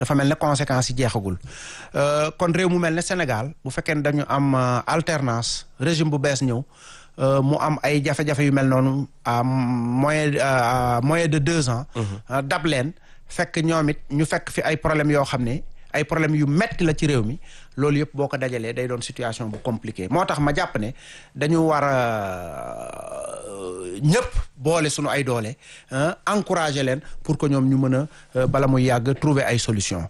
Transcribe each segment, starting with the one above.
dafa mel ne conséquences yi jeexagul kon réew mu mel ne Sénégal bu fekkee ne dañu am alternance régime bu bees ñëw mu am ay jafe-jafe yu mel noonu à moyen à moyen de deux ans. dab leen fekk ñoom it ñu fekk fi ay problèmes yoo xam ne ay problèmes yu metti la ci réew mi loolu yëpp boo ko dajalee day doon situation bu compliquée moo tax ma jàpp ne dañu war a ñëpp boole sunu ay doole encourager leen pour que ñoom ñu mën a bala muy yàgg trouver ay solution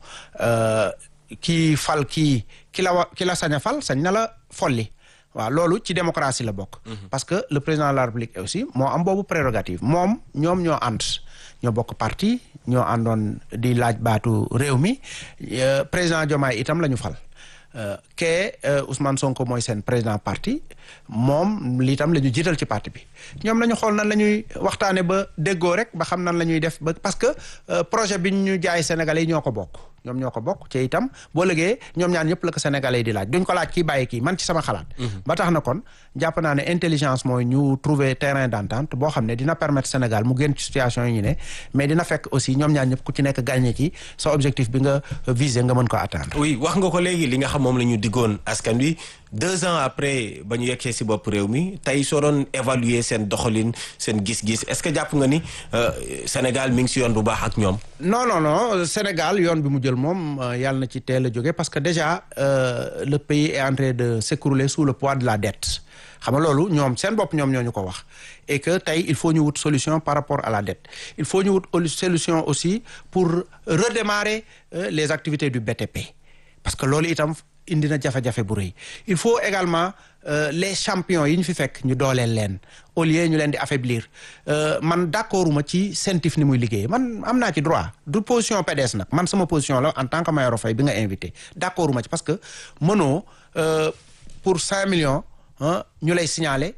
kii fal kii ki la wa ki la sañ a fal sañ na la folli waaw loolu ci démocratie la bokk. parce que le président de la république aussi moo am boobu prérogative moom ñoom ñoo ànd ñoo bokk parti ñoo àndoon di laaj baatu réew mi président Diomaye itam la ñu fal. kee Ousmane Sonko mooy seen président parti moom lii tam la ñu jiital ci parti bi ñoom nañu xool nan la ñuy waxtaane ba déggoo rek ba xam nan la ñuy def ba parce que projet bi ñu jaay Sénégalais yi ñoo ko bokk ñoom ñoo ko bokk ci itam boo lëgee ñoom ñaan ñëpp la ko Sénégalais yi di laaj duñ ko laaj kii bàyyi kii man ci sama xalaat ba tax na kon jàpp naa ne intelligence mooy ñu trouver terrain d'entente boo xam ne dina permettre Sénégal mu génn ci situation yi ñu ne mais dina fekk aussi ñoom ñaan ñëpp ku ci nekk gagné ci sa objectif bi nga visé nga mën ko atteindre oui wax nga ko léegi li nga xam moom la ñu diggoon askan wi deux ans après ba ñu yeggee si bopp réew mi tey soo doon évaluer seen doxalin seen gis-gis est-ce que jàpp nga ni Sénégal mi ngi si yoon bu baax ak ñoom. non non non Sénégal yoon bi mu jël moom yàlla na ci teel a jóge parce que déjà euh, le pays est en train de s'écrouler sous le poids de la dette xam nga loolu ñoom seen bopp ñoom ñoo ñu ko wax et que tey il faut ñu wut solution par rapport à la dette il faut ñu wut solution aussi pour redémarrer euh, les activités du BTP parce que loolu itam. indi na jafe-jafe bu rëy il faut également euh, les champions yi ñu fi fekk ñu dooleel leen au lieu ñu leen di affaiblir euh, man d'accorduma ci CENTIF ni muy liggéey man am naa ci droit du position PDS nag man sama position la en tant que Mayoro Faye bi nga invité d'accorduma ci parce que mënoo euh, pour cinq millions ñu lay signaler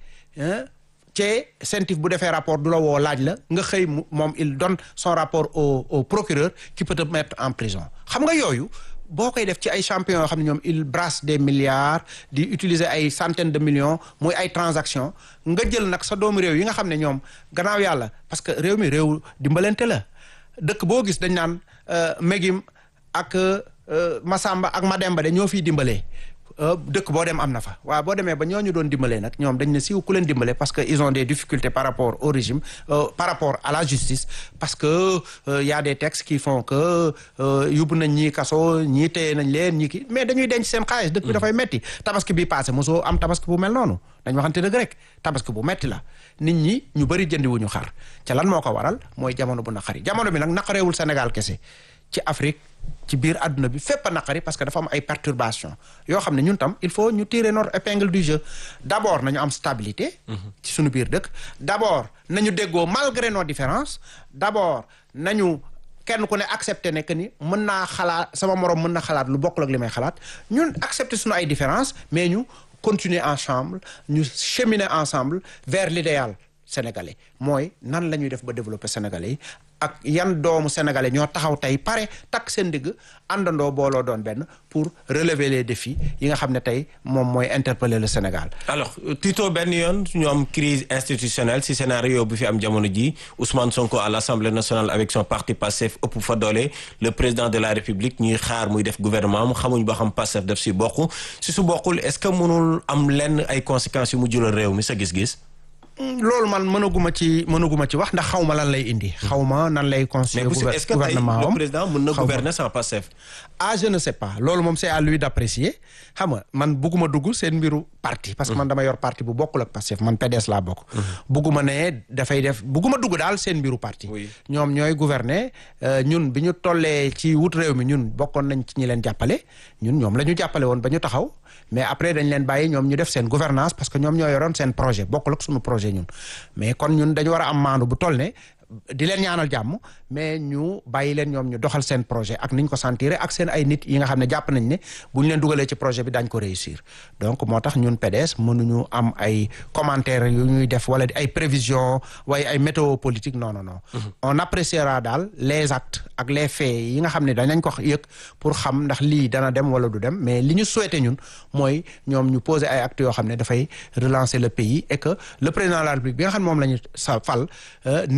ci CENTIF bu defee rapport du la woo laaj la nga xëy moom il donne son rapport au au procureur qui peut te mettre en prison xam nga yooyu boo koy def ci ay champions yoo xam ne ñoom il brasse des milliards di utiliser ay centaines de millions muy ay transactions nga jël nag sa doomu réew yi nga xam ne ñoom gannaaw yàlla parce que réew mi réew dimbalante la dëkk boo gis dañ naan Megim ak Masamba ak Mademba de ñoo fiy dimbalee dëkk boo dem am na fa waaw boo demee ba ñooñu doon dimbalee nag ñoom dañ ne siiw ku leen dimbale parce que ils ont des difficultés par rapport au régime euh, par rapport à la justice parce que euh, y a des textes qui font que yóbbu nañ ñii kaso ñii téye nañ leen ñii ki mais dañuy denc seen xaalis dëkk bi dafay metti tabaski bi passé mosoo am tabaski bu mel noonu dañ waxante dëgg rek tabaski bu metti la nit ñi ñu bëri jëndiwuñu xar ca lan moo ko waral mooy jamono bu naqari jamono bi nag naqareewul Sénégal kese ci Afrique ci biir àdduna bi fépp a naqari parce que dafa am ay perturbations yoo xam ne ñun tam il faut ñu tirer notre épingle du jeu d'abord nañu am stabilité. ci suñu biir dëkk. d'abord nañu déggoo malgré nos différences d'abord nañu kenn ku ne accepter ne que ni mën naa xalaat sama moroom mën na xalaat lu bokkul ak li may xalaat ñun accepter suñu ay différences mais ñu continuer ensemble ñu cheminer ensemble vers l'idéal sénégalais mooy nan la ñuy def ba développer sénégalais yi. ak yan doomu sénégalais ñoo taxaw tey pare takk seen digg àndandoo booloo doon benn pour relever les défis yi nga xam ne tey moom mooy interpeller le Sénégal. alors Tito benn yoon ñu am crise institutionnelle si scénario bu fi am jamono ji Ousmane Sonko à l'Assemblée nationale avec son parti Pastef ëpp fa doole le président de la République ñuy xaar muy def gouvernement mu xamuñ ba xam Pastef def si bokk si su bokkul est-ce que mënul am lenn ay conséquences yu mu jural réew mi sa gis-gis. loolu man mënaguma ci mënaguma ci wax ndax xaw ma lan lay indi. xaw ma nan lay constituer gouvernement mais est-ce que tey le président mën na gouverner sans Pastef. ah je ne sais pas loolu moom c'est à lui d'apprécier xam nga man bugguma dugg seen mbiru parti. parce que man dama yor parti bu bokkul ak Pastef man PDS laa bokk. bugguma ne dafay def bugguma dugg daal seen mbiru parti. ñoom ñooy gouverner ñun bi ñu tollee ci wut réew mi ñun bokkoon nañ ci ñi leen jàppale ñun ñoom la ñu jàppale woon ba ñu taxaw. mais après dañ leen bàyyi ñoom ñu def seen gouvernance parce que ñoom ñoo yoroon seen projet bokkul ak suñu projet ñun mais kon ñun dañu war a am maandu bu toll ne di leen ñaanal jàmm mais ñu bàyyi leen ñoom ñu doxal seen projet ak niñ ko sentir ak seen ay nit yi nga xam ne jàpp nañ ne bu ñu leen dugalee ci projet bi dañ ko réussir donc moo tax ñun PDS mënuñu am ay commentaires yu ñuy def wala ay prévisions waaye ay météo politique non non non. on appréciera daal les actes ak les faits yi nga xam ne danañ ko yëg pour xam ndax lii dana dem wala du dem mais li ñu souhaité ñun mooy ñoom ñu poser ay actes yoo xam ne dafay relancer le pays et que le président de la République bi nga xam ne moom la ñu sa fal nit ñëpp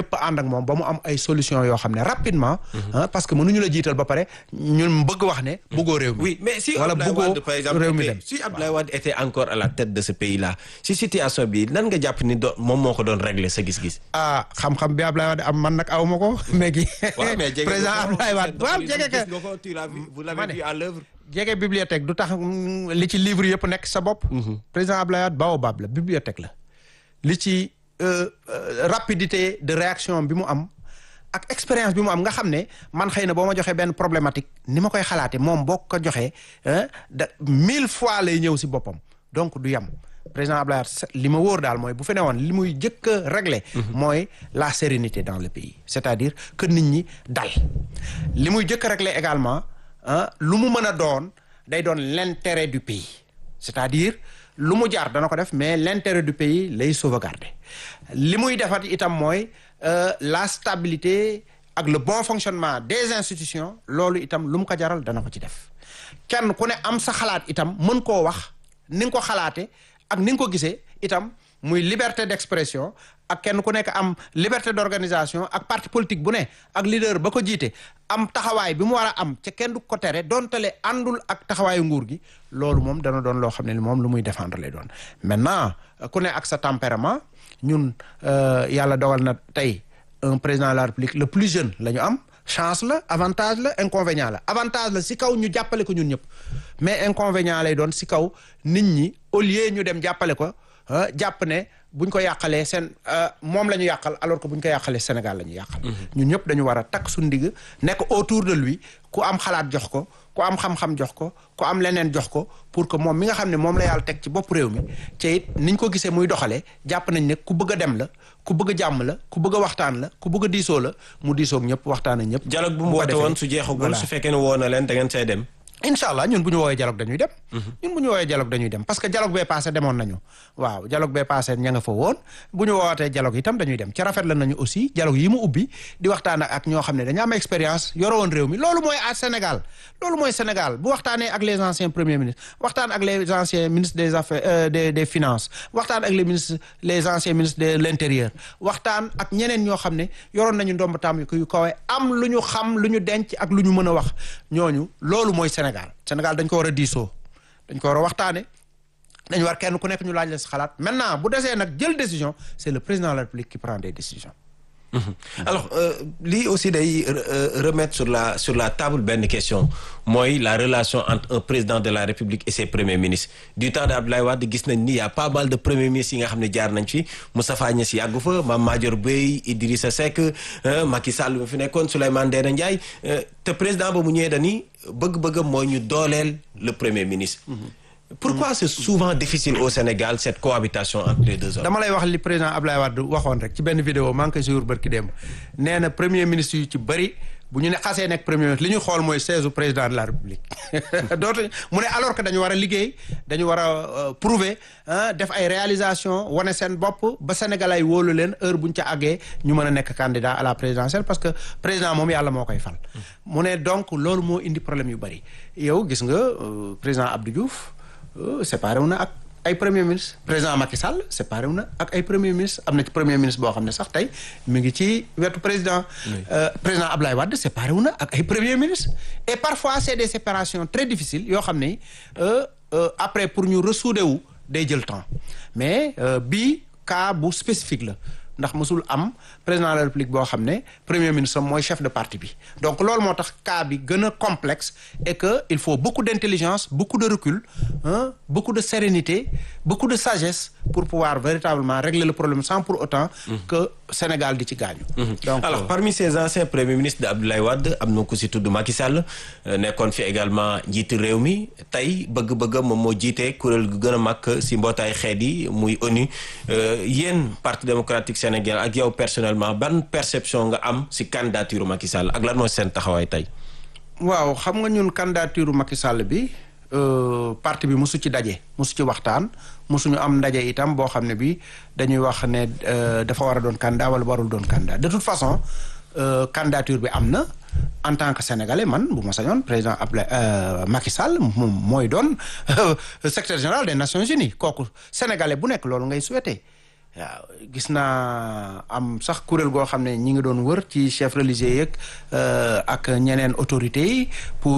ñëpp ànd ak moom ba mu am ay solution yoo xam ne rapidement parce que mënuñu la jiital ba pare ñun bëgg wax ne bëggoo réew mi oui mais si wala Abdoulaye bëggoo Wade par exemple réew mi était- dem si Abdoulaye Wade était encore à la tête de ce pays là si situation bi nan nga jàpp ni doon moom moo ko doon régler sa gis-gis ah xam-xam bi Abdoulaye Wade am man nag aw ma ko mais gi waaw mais jege président nga ko, Abdoulaye Wade seen waaw doxalin, jege ka gis nga ko, tu l'as vu, vous Ma l'avez ne. vu à l'œuvre jege bibliothèque du tax mm, li ci livre yëpp nekk sa bopp président Abdoulaye Wade baobab la bibliothèque la li ci euh, euh, rapidité de réaction bi mu am ak expérience bi mu am nga xam ne man xëy na boo ma joxee benn problématique ni ma koy xalaate moom boo ko joxee hein, da mille fois lay ñëw si boppam donc du yem président Abdoulaye Wade se- li ma wóor daal mooy bu fe ne woon li muy jëkk a régler mooy la sérénité dans le pays c'est-à-dire que nit ñi dal li muy jëkk a régler également ah lu mu mën a doon day doon l'intérêt du pays c'est-à-dire lu mu jaar dana ko def mais l'intérêt du pays lay sauvegarder li muy defat itam mooy euh, la stabilité ak le bon fonctionnement des institutions loolu itam lu mu ko jaral dana ko ci def kenn ku ne am sa xalaat itam mën koo wax ni nga ko xalaate ak ni nga ko gisee itam muy liberté d'expression ak kenn ku nekk am liberté d'organisation ak parti politique bu ne ak leader ba ko jiite am taxawaay bi mu war a am ca kenn du ko tere doontale àndul ak taxawaayu nguur gi loolu moom dana doon loo xam ne moom lu muy défendre lay doon maintenant ku ne ak sa tempérament ñun euh, yàlla dogal na tey un président de la République le plus jeune la ñu am chance la avantage la inconvénient la avantage la si kaw ñu jàppale ko ñun ñëpp mais inconvénient lay doon si kaw nit ñi au lieu ñu dem jàppale ko ah, jàpp ne buñ ko yàqalee seen ah, moom la ñu yàqal alors que buñ ko yàqalee Sénégal la ñu yàqal. ñun ñëpp dañu war a takk suñu ndigg nekk autour de lui ku am xalaat jox ko ku am xam-xam jox ko ku am leneen jox ko pour que moom mi nga xam ne moom la yàlla teg ci bopp réew mi te it niñ ko gisee muy doxalee jàpp nañ ne ku bëgg a dem la ku bëgg a jàmm la ku bëgg a waxtaan la ku bëgg a diisoo la mu diisoog ñëpp waxtaan ak ñëpp. dialogue bu mu ko woote defee, woon su jeexagul voilà. su fekkee ne woo na leen da ngeen say dem incha allah ñun bu ñu woowee dialogue dañuy dem. ñun bu ñu woowee dialogue dañuy dem parce que dialogue bee passé demoon nañu waaw dialogue bee passé ña nga fa woon bu ñu woowatee dialogue itam dañuy dem ci rafet la nañu aussi dialogue yi mu ubbi di waxtaan ak ñoo xam ne dañu am expérience yore woon réew mi loolu mooy à Sénégal loolu mooy Sénégal bu waxtaanee ak les anciens premiers ministres waxtaan ak les anciens ministres des affaires euh, des des finances waxtaan ak les ministres les anciens ministres de l'intérieur waxtaan ak ñeneen ñoo xam ne yoroon nañu ndomb tam yu kawe am lu ñu xam lu ñu denc ak lu ñu mën a wax ñooñu loolu mooy Sénégal Sénégal dañ ko war a diisoo dañ ko war a waxtaane dañu war kenn ku nekk ñu laaj la sa xalaat maintenant bu desee nag jël décision c'est le président de la République qui prend des décisions alors euh, lii aussi day euh, remettre sur la sur la table benn question mooy la relation entre un président de la République et ses premiers ministres du temps de Abdoulaye Wade gis nañ ni y a pas mal de premiers ministres yi nga xam ne jaar nañ fi Moustapha Niasse yàggu fa Mame Madior Boye Idrissa Seck euh, Macky Sall mi fi nekkoon Souleymane Ndéné Ndiaye euh, te président ba mu ñëwee dani bëgg-bëggam mooy ñu dooleel le premier ministre pourquoi c'est souvent difficile au Sénégal cette cohabitation entre les deux hommes dama lay wax li président Abdoulaye Wade waxoon rek ci benn vidéo maa ngi koy suivre barki démb nee na premier ministre yu ci bëri bu ñu ne xasee nekk premier ministre li ñu xool mooy siège u président de la république dootu mu ne alors que dañu war a liggéey dañu war a euh, prouver ah def ay réalisation wane seen bopp ba Sénégal ay wóolu leen heure bu ñu ca àggee ñu mën a nekk candidat à la présidentielle parce que président moom yàlla moo koy fal mu ne donc loolu moo indi problème yu bëri yow gis nga euh, président Abdou Diouf euh, séparé wu na ak ay premier ministre président Macky Sall séparé wu na ak ay premier ministre am na ci premier ministre boo xam ne sax tey mi ngi ci wetu président euh, président Ablaye Wade séparé wu na ak ay premier ministre et parfois c'est des séparations très difficiles yoo xam ne euh, euh, après pour ñu ressouder wu day jël temps mais euh, bii cas bu spécifique la ndax mësul am président de la république boo xam ne premier ministre mooy chef de parti bi donc loolu moo tax cas bi gën a complexe et que il faut beaucoup d'intelligence beaucoup de recul hein, beaucoup de sérénité beaucoup de sagesse pour pouvoir véritablement régler le problème sans pour autant que Sénégal di ci gaañu donc alors parmi ces anciens premiers ministres de Abdoulaye Wade am na ku si tudd Macky Sall euh, nekkoon fi également njiitu réew mi tey bëgg-bëgg moom moo jiite kuréel gu gën a mag si mbootaay xeet yi muy ONU euh, yéen parti démocratique Sénégal ak yow personnellement ban perception nga am si candidature Macky Sall ak lan mooy seen taxawaay tey. waaw xam nga ñun candidature Macky Sall bi euh, parti bi mosu ci daje mosu ci waxtaan mosuñu am ndaje itam boo xam ne bi dañuy wax ne euh, dafa war a doon candidat wala warul doon candidat de toute façon euh, candidature bi am na en tant que sénégalais man bu ma sañoon président Abdoulaye euh, Macky Sall moom mooy doon secrétaire général des Nations Unies kooku sénégalais bu nekk loolu ngay souhaité waaw gis naa am sax kuréel goo xam ne ñi ngi doon wër ci chef religieux yeeg ak ñeneen autorités yi pour